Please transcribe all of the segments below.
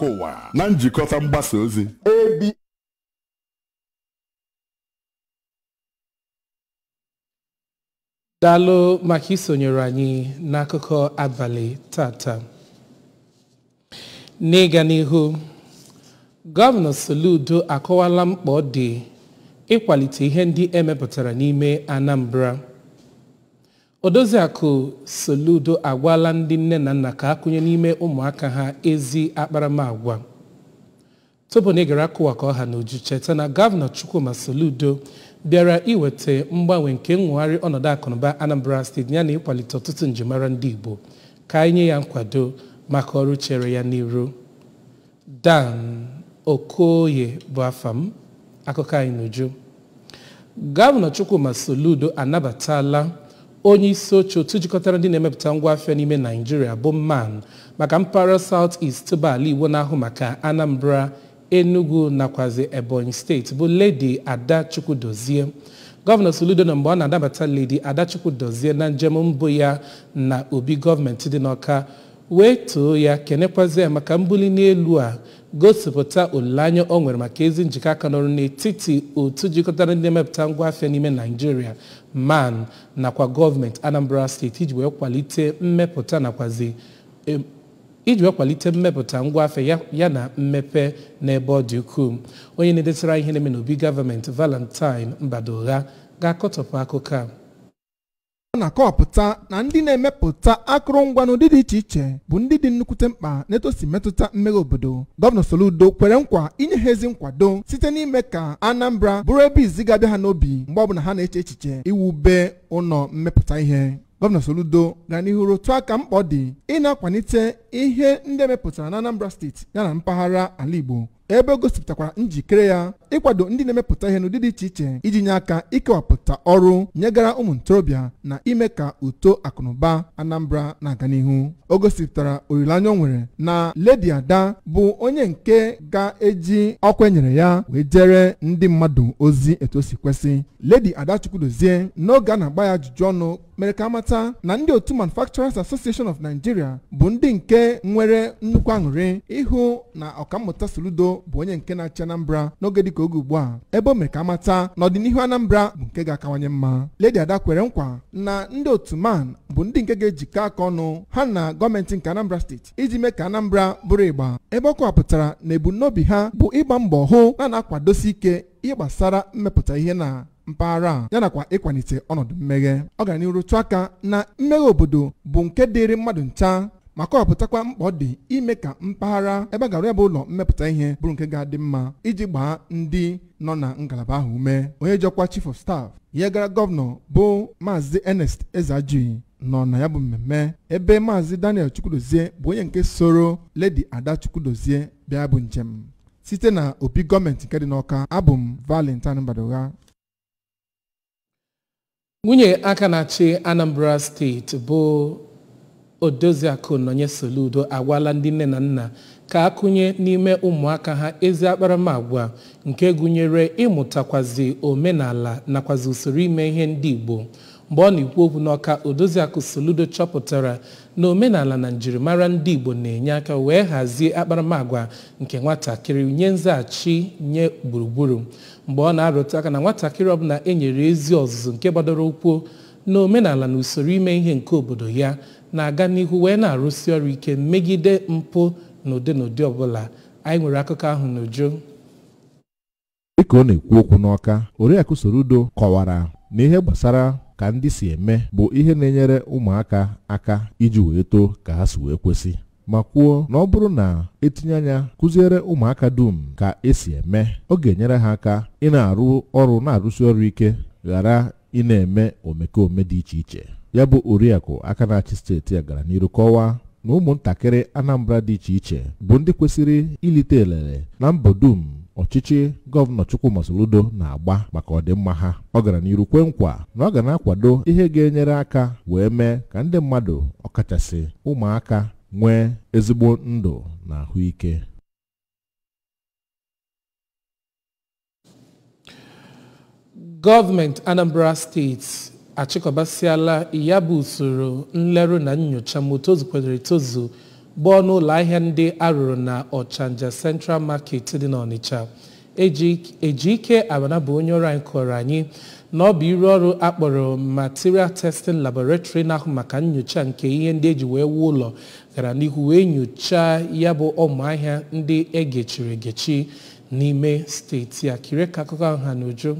akụkọ ụwa na njikọta mgbasa ozi daalụ maka isonyere anyị n'akụkọ abalị tata n'ịga n'ihu gọvanọ soludo akọwala mkpa ọ dị ịkwalite ihe ndị emepụtara n'ime anambra odoziakụ soludo agwala ndị nne na nna ka akụnye n'ime ụmụaka ha ezi akparamagwa tupu na ịgara akụwa ka ọha na uju cheta na gọvanọ chukwuma soludo bịara iweta mgbanwe nke nwegharị ọnọdụ akụnụba anambra steeti yana ịkwalite ọtụtụ njimara ndị igbo ka anyị nye ya nkwado maka ọrụ chere ya n'iru dan okoye bụ afa m akụkọ anyị n'uju gọvanọ chukwuma soludo anabatala onye isi oche otu jikọtara ndị na-emepụta ngwa afịa n'ime naijiria bụ man maka mpaghara south east bụ ala igbo na-ahụ maka anambra enugu nakwazi ebonyi steeti bụ ledi ada chukwudozie gọvanọ soludo na mgbe ọ na-anabata ledi ada chukwudozie na njem mbụ ya na obi gọọmenti dị n'ọka wee too ya kenekwazi ya maka mbuli n'elu a gosipụta olileanya ọ nwere maka ezi njikọ aka n'ọrụ n'etiti otu jikọtara ndị na-emepụta ngwa afịa n'ime naijiria man nakwa gọọmenti anambra steeti iji wee kwalite mmepụta nakwazi iji wee kwalite mmepụta ngwa afịa ya, ya na mmepe n'ebe ọ dị ukwuu onye na-edetara ihe na-eme n'obi gọọmenti valentine mbadogha ga-akọtọpụ akụkọ a ọ na-akọwapụta na ndị na-emepụta akụrụngwa n'ụdị dị iche iche bụ ndị dị nnukwute mkpa n'etu o si metụta mmeghe obodo gọvanọ soludo kwere nkwa inye ha ezi nkwado site n'ime ka anambra bụrụ ebe izi ga-abịa ha n'obi mgbe ọbụla ha na-eche echiche iwube ụlọ mmepụta ihe gọvanọ soludo gara n'ihu rụtụ aka mkpa ọ dị ị na-akwalite ihe ndị emepụtara na anambra steeti yana mpaghara ala igbo ebe o gosipụtakwara njikere ya ịkwado ndị na-emepụta ihe n'ụdị dị iche iche iji nye aka ikewapụta ọrụ nyegara ụmụ ntorobịa na ime ka uto akụnụba anambra na-aga n'ihu o gosipụtara olileanya o nwere na ledi ada bụ onye nke ga-eji ọkwa enyere ya wee jere ndị mmadụ ozi etu o si kwesị ledi ada chukwudozie n'oge a na-agba ya ajụjụ ọnụ mere ka amata na ndị otu manufacturers association of nigeria bụ ndị nke nwere nnukwu aṅụrị ịhụ na ọkammụta soludo bụ onye nke na-achị anambra n'oge dịka oge ugbu a ebe o mere ka amata na ọdịnihu anambra bụ nke ga-akawanye mma ledi ada kwere nkwa na ndị otu man bụ ndị nke ga-ejikọ aka ọnụ ha na gọọmenti nke anambra steeti iji mee ka anambra bụrụ ịgba ebe ọ kọwapụtara na ebumnobi ha bụ ịgba mbọ hụ na na-akwadosi ike ihe gbasara mmepụta ihe na mpaghara a ya nakwa ịkwalite ọnọdụ mmeghe ọ gara n'iru tụ aka na mmeghe obodo bụ nke dịịrị mmadụ ncha ma kọwapụtakwa mkpa ọ dị ime ka mpaghara ebe a ga-arụ ya bụ ụlọ mmepụta ihe bụrụ nke ga-adị mma iji gbaa ndị nọ na ngalaba ahụ ume onye jọkwa chief of staff ya gara gọvanọ bụ maazị ernest ezeajuyi nọ na ya bụ mmemme ebe maazị daniel chukwudozie bụ onye nke soro ledi ada chukwudozie bịa bụ njem site na obi gọọmenti nke dị n'ọka abụ m valentine mbadogha nwunye aka na-achị anambra steeti bụ odoziakụ nọnye soludo agwala ndị nne na nna ka akụnye n'ime ụmụaka ha ezi akparamagwa nke gụnyere ịmụtakwazi omenala nakwazi usoro ime ihe ndị igbo mgbe ọ na-ekwu okwu n'ọka odoziakụ soludo chọpụtara na omenala na njirimara ndị igbo na-enye aka wee hazie akparamagwa nke nwatakịrị nye nzaghachi nye gburugburu mgbe ọ na-arụtụ aka na nwatakịrị ọbụla e nyere ezi ọzụzụ nke gbadoro ụkwụ na omenala na usoro ime ihe nke obodo ya na-aga n'ihu wee na-arụsi ọrụ ike megide mpụ na ụdị na ụdị ọbụla anyị nwere akụkọ ahụ n'uju dịka ọ na-ekwu okwu n'ọka oriakụ Soludo kọwara na ihe gbasara ka ndị si eme bụ ihe na-enyere ụmụaka aka iji wee too ka ha si wee kwesị ma kwuo na ọ bụrụ na etinye anya kụziere ụmụaka dum ka esi eme ọ ga-enyere ha aka ị na-arụ ọrụ na-arụsi ọrụ ike ghara ị na-eme omekome dị iche iche ya bụ oriakụ aka na-achị steeti a gara n'iru kọwaa na ụmụntakịrị Anambra dị iche iche bụ ndị kwesịrị ilite elele na mbọ dum ọchịchị gọvanọ Chukwuma Soludo na-agba maka ọdịmma ha ọ gara n'iru kwe nkwa na ọ ga na-akwado ihe ga-enyere aka wee mee ka ndị mmadụ ọkachasị ụmụaka nwee ezigbo ndụ na ahụike gọọmenti anambra steeti achịkọbasịala ya bụ usoro nlerụ na nyocha ma o tozukwadoro etozu gbaa n'ụlọ ahịa ndị arụrụ na ọchanja central market dị n'ọnịcha ejike abana bụ onye ọrụ anyị kọrọ anyị na ọ bụ iru ọrụ akpọrọ material testing laboratory na-ahụ maka nyocha nke ihe ndị eji wee wuo ụlọ gara n'ihu wee nyochaa ya bụ ụmụahịa ndị egechiri egechi n'ime steeti a kiri ka akụkọ ahụ ha n'uju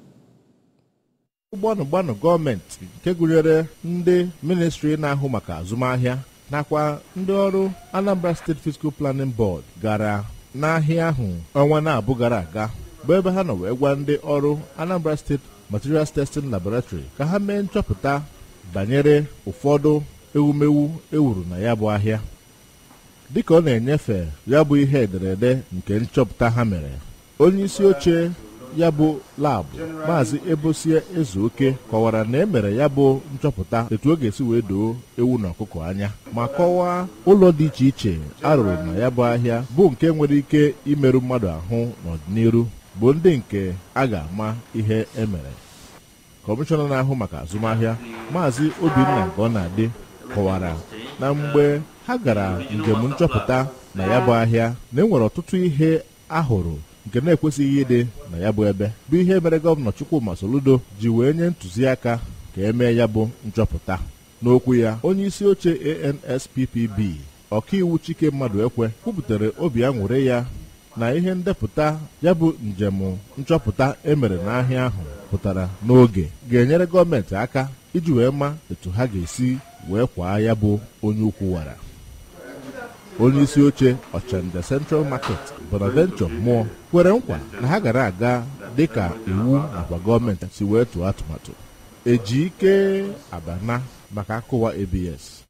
gbanụ gbanụ gọọmenti nke gụnyere ndị ministri na-ahụ maka azụmahịa nakwa ndị ọrụ Anambra State Fiscal Planning Board gara n'ahịa ahụ ọnwa na-abụ gara aga bụ ebe ha nọ wee gwa ndị ọrụ Anambra State Materials Testing Laboratory ka ha mee nchọpụta banyere ụfọdụ ewumewu ewuru na ya bụ ahịa dịka ọ na-enyefe ya bụ ihe ederede nke nchọpụta ha mere onye isi oche ya bụ labụ maazị ebosie ezeoke kọwara na e mere ya bụ nchọpụta etu ọ ga-esi wee doo ewu na ọkụkọ anya ma kọwaa ụlọ dị iche iche arụrụ na ya bụ ahịa bụ nke nwere ike imerụ mmadụ ahụ n'ọdịnihu bụ ndị nke a ga-ama ihe emere kọmishọna na-ahụ maka azụmahịa maazị obinna nke ọ na-adị kọwara na mgbe ha gara njem nchọpụta na ya bụ ahịa na enwere ọtụtụ ihe ahụrụ nke na-ekwesịghị ịdị na ya bụ ebe bụ ihe mere gọvanọ Chukwuma Soludo ji wee nye ntụziaka ka emee ya bụ nchọpụta n'okwu ya onye isi oche ANSPPB ọkaiwu Chike mmadụ ekwe kwupụtara obi aṅụrị ya na ihe ndepụta ya bụ njem nchọpụta emere n'ahịa ahụ pụtara n'oge ga-enyere gọọmenti aka iji wee ma etu ha ga-esi wee kwaa ya bụ onye ukwu wara onye isi oche ọchanja Central Market Bonaventure Mmụọ kwere nkwa na ha gara aga dịka iwu nakwa gọọmenti si wee tụọ atụmatụ eji ike abana maka akụwa ABS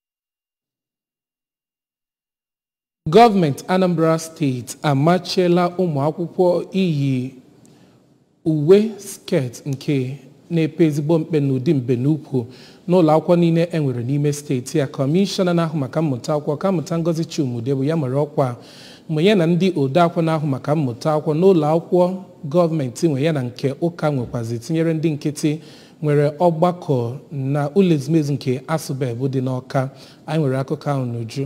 gọọmenti Anambra steeti amachiela ụmụ akwụkwọ iyi uwe sket nke na-epe ezigbo mkpe n'ụdị mbenukwu n'ụlọ akwụkwọ niile e nwere n'ime steeti a kọmishọna na-ahụ maka mmụta akwụkwọ ka mmụta Ngozi Chumude bụ ya mere ọkwa mgbe ya na ndị odeakwụkwọ na-ahụ maka mmụta akwụkwọ n'ụlọ akwụkwọ gọọmenti nwe ya na nke ụka nwekwazi tinyere ndị nkịtị nwere ọgbakọ na ụlọ ezumezu nke asụbebụ dị n'ọka anyị nwere akụkọ ahụ n'uju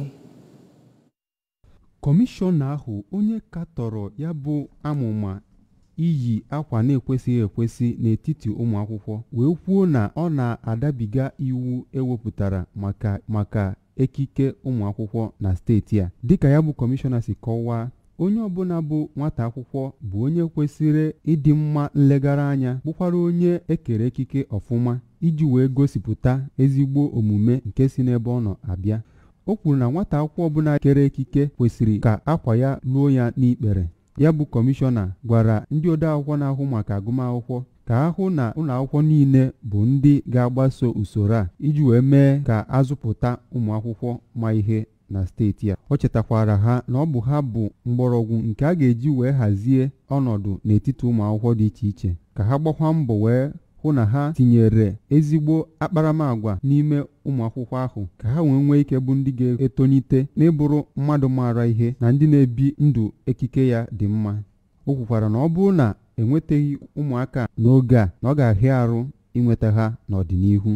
kọmishọna ahụ onye katọrọ ya bụ amụma iyi akwa na-ekwesịghị ekwesị n'etiti ụmụ akwụkwọ wee kwuo na ọ na-adabiga iwu ewepụtara maka maka ekike ụmụ akwụkwọ na steeti a dịka ya bụ kọmishọna si kọwaa onye ọbụla bụ nwata akwụkwọ bụ onye kwesịrị ịdị mma nlegara anya bụkwara onye ekere ekike ọfụma iji wee gosipụta ezigbo omume nke si n'ebe ọ nọ abịa o kwuru na nwata akwụkwọ ọbụla kere ekike kwesịrị ka akwa ya luo ya n'ikpere ya bụ kọmishọna gwara ndị odeakwụkwọ na-ahụ maka agụmakwụkwọ ka ha hụ na ụlọakwụkwọ niile bụ ndị ga-agbaso usoro a iji wee mee ka azụpụta ụmụ akwụkwọ ma ihe na steeti a o chetakwara ha na ọ bụ ha bụ mgbọrọgwụ nke a ga-eji wee hazie ọnọdụ n'etiti ụmụ akwụkwọ dị iche iche ka ha gbakwa mbọ wee hụ na ha tinyere ezigbo akparamagwa n'ime ụmụ akwụkwọ ahụ ka ha wee nwee ike bụ ndị ga-etonite n'ịbụrụ mmadụ maara ihe na ndị na-ebi ndụ ekike ya dị mma o kwukwara na ọ bụrụ na enwetaghị ụmụaka n'oge a na ọ ga-ahịa arụ inweta ha n'ọdịnihu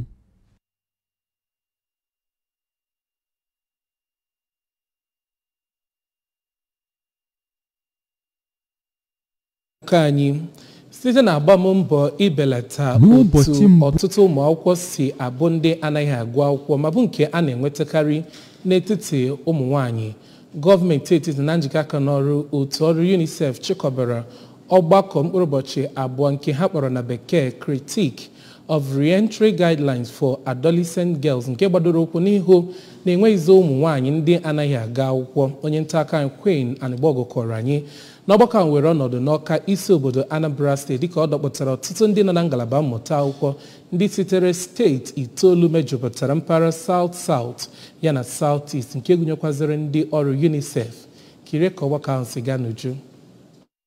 ka anyị site na agbammbọ ibelata N'ụbọchị otu mbụ- ọtụtụ ụmụ akwụkwọ si abụ ndị anaghị agụ akwụkwọ ma bụ nke a na-enwetakarị n'etiti ụmụ nwanyị gọọmenti etiti na njikọ aka n'ọrụ otu ọrụ UNICEF chịkọbara ọgbakọ mkpụrụ ụbọchị abụọ nke ha kpọrọ na bekee critique of reentry guidelines for adolescent girls nke gbadoro ụkwụ n'ihu na-enweghịzi ụmụ nwaanyị ndị anaghị aga akwụkwọ onye nta aka anyị Queen Anịgbọgụ kọrọ anyị n'ọgbakọ ahụ were ọnọdụ n'ọka isi obodo Anambra steeti dịka ọ dọkpụtara ọtụtụ ndị nọ na ngalaba mmụta akwụkwọ ndị sitere steeti itoolu mejupụtara mpaghara South South yana South East nke gụnyekwaziri ndị ọrụ UNICEF kirie ka ọgbakọ ahụ si gaa n'uju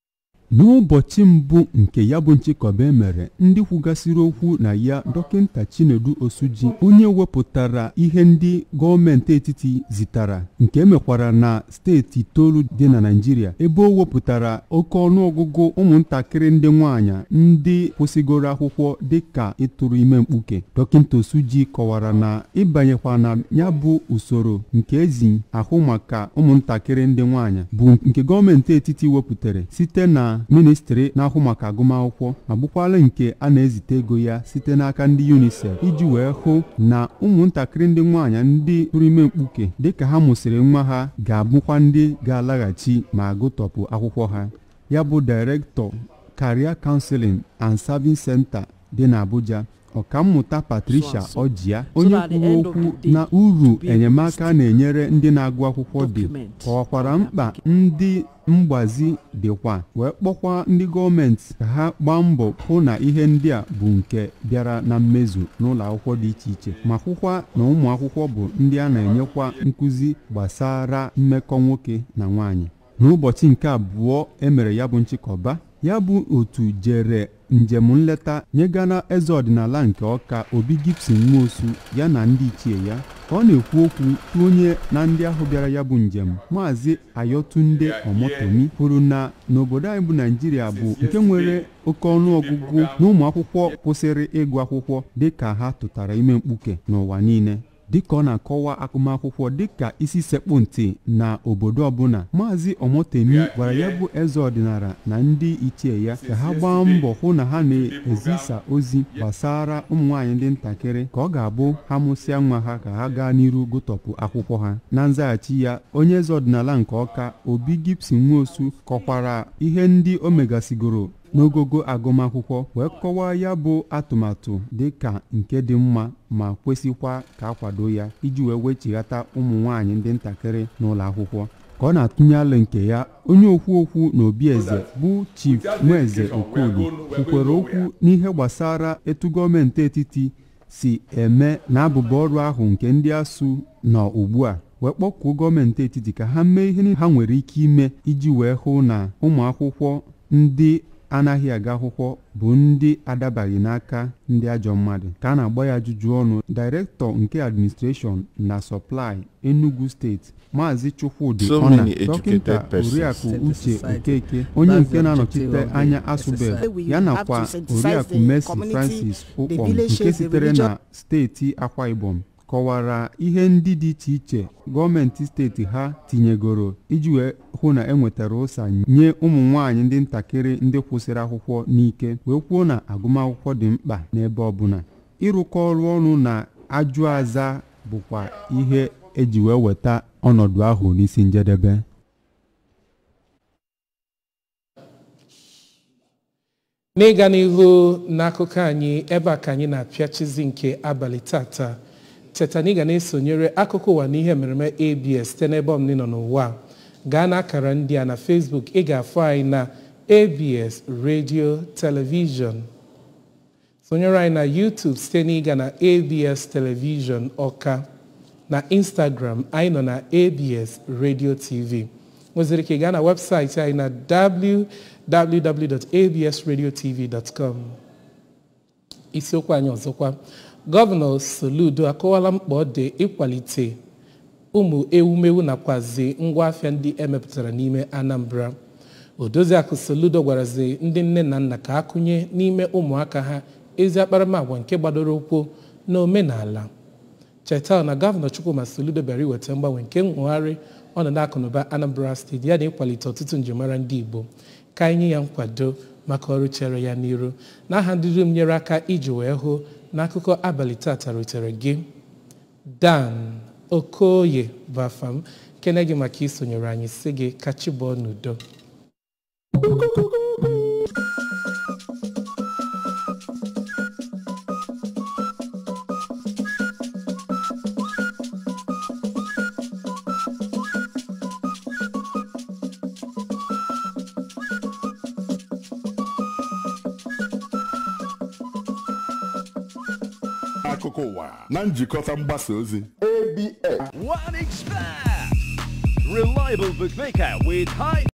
n'ụbọchị mbụ nke ya bụ nchịkọba emere ndị kwugasịrị okwu na ya dọkịnta chinedu osuji onye wepụtara ihe ndị gọọmenti etiti zitara nke emekwara na steeti itoolu dị na naijiria ebe o wepụtara oke ọnụọgụgụ ụmụntakịrị ndị nwaanyị ndị kwụsịgoro akwụkwọ dịka ịtụrụ ime mkpuke dọkịnta osuji kọwara na ịbanyekwa na ya bụ usoro nke ezi ahụ maka ụmụntakịrị ndị nwaanyị bụ nke gọọmenti etiti wepụtara site na ministri na-ahụ maka agụmakwụkwọ ma bụkwala nke a na-ezite ego ya site n'aka ndị unicef iji wee hụ na ụmụntakịrị ndị nwaanyị ndị tụrụ ime mkpuke dịka ha mụsịrị nwa ha ga-abụkwa ndị ga-alaghachi ma gụtọpụ akwụkwọ ha ya bụ direktọ career counseling and serving center dị n'abuja ọkammụta patricia ọjịa onye kwuru okwu na uru enyemaka na-enyere ndị na-agụ akwụkwọ dị kọwakwara mkpa ndị mgbazi dịkwa wee kpọkwa ndị gọọmenti ka ha gbaa mbọ hụ na ihe ndị a bụ nke bịara na mmezu n'ụlọ akwụkwọ dị iche iche ma hụkwa na ụmụ akwụkwọ bụ ndị a na-enyekwa nkụzi gbasara mmekọ nwoke na nwaanyị n'ụbọchị nke abụọ emere ya bụ nchịkọba ya bụ otu jere njem nleta nyegana eze ọdịnala nke ọka obi gibson nwosu ya na ndị ichie ya ka ọ na-ekwu okwu tụ onye na ndị ahụ bịara ya bụ njem maazị ayotunde omotomi kwuru na n'obodo anyị bụ naijiria bụ nke nwere oke ọnụọgụgụ na ụmụ akwụkwọ kwụsịrị ịgụ akwụkwọ dịka ha tụtara ime mkpuke n'ụwa niile dịka ọ na-akọwa agụmakwụkwọ dịka isi sekpụ ntị na obodo ọbụla maazị omotemi gwara ya bụ eze ọdịnala na ndị ichie ya ka ha gbaa mbọ hụ na ha na-ezisa ozi gbasara ụmụ nwaanyị ndị ntakịrị ka ọ ga-abụ ha mụsịa nwa ha ka ha gaa n'iru gụtọpụ akwụkwọ ha na nzaghachi ya onye eze ọdịnala nke ọka obi gibson nwosu kọkwara ihe ndị o megasigoro n'ogogo agụmakwụkwọ wee kọwaa ya bụ atụmatụ dị ka nke dị mma ma kwesịkwa ka akwado ya iji wee wechighata ụmụ nwaanyị ndị ntakịrị n'ụlọ akwụkwọ ka ọ na-atụnye alụ nke ya onye okwu okwu na obi eze bụ chief nweze okoli kwukwere okwu n'ihe gbasara etu gọọmenti etiti si eme na abụba ọrụ ahụ nke ndị asụ nọ ugbu a wee kpọkuo gọọmenti etiti ka ha mee ihe ha nwere ike ime iji wee hụ na ụmụ akwụkwọ ndị anaghị aga akwụkwọ bụ ndị adabaghị n'aka ndị ajọ mmadụ ka a na-agba ya ajụjụ ọnụ dairektọ nke administreshọn na sọplai enugu steeti maazị chukwudi So ọna many educated dọkịta persons. oriakụ in the uche society. okeke onye That's nke the na-anọchite objective of anya the asụbel exercise. ya We have nakwa to sensitize oriakụ the mercy community, francis the ụkpọm villages, nke the sitere religion- na steeti akwa ibom kọwara ihe ndị dị iche iche gọọmenti steeti ha tinyegoro iji wee hụ na enwetara ụsa nye ụmụ nwaanyị ndị ntakịrị ndị kwụsịrị akwụkwọ n'ike wee kwuo na agụmakwụkwọ dị mkpa n'ebe ọbụla ịrụkọ ọrụ ọnụ na ajụ aza bụkwa ihe eji wee weta ọnọdụ ahụ n'isi njedebe n'ịga n'ihu n'akụkọ anyị ebe a ka anyị na-apịachizi nke abalị tata teta na ị ga na-esonyere akụkọ ụwa na ihe mereme abs site n'ebe ọmụmụ nọ n'ụwa gaa n'akara ndị a na facebook ị ga-afụ anyị na abs radio television sonyere anyị na youtube site n'ịga na abs television ọka na instagram anyị nọ na abs radio tv nweziri ka ị gaa na webụsaịtị anyị na www.absradiotv.com isiokwu anyị ọzọkwa gọvanọ soludo akọwala mkpa ọ dị ịkwalite ụmụ ewumewu nakwazi ngwaafịa ndị emepụtara n'ime anambra odoziakụ soludo gwarazi ndị nne na nna ka akụnye n'ime ụmụaka ha ezi akparamagwa nke gbadoro ụkwụ na omenala cheta na gọvanọ chukwuma soludo bịara iweta mgbanwe nke nwegharị ọnọdụ akụnụba anambra steeti ya na ịkwalite ọtụtụ njimara ndị igbo ka anyị nye ya nkwado maka ọrụ chere ya n'iru n'aha ndị dum nyere aka iji wee hụ n'akụkọ abalị tata rutere gị dan okoye bụ afa m kene gị maka isonyere anyị si gị kachibụọ n'udo akụkọ ụwa na njikọta mgbasa ozi One expert. Reliable bookmaker with high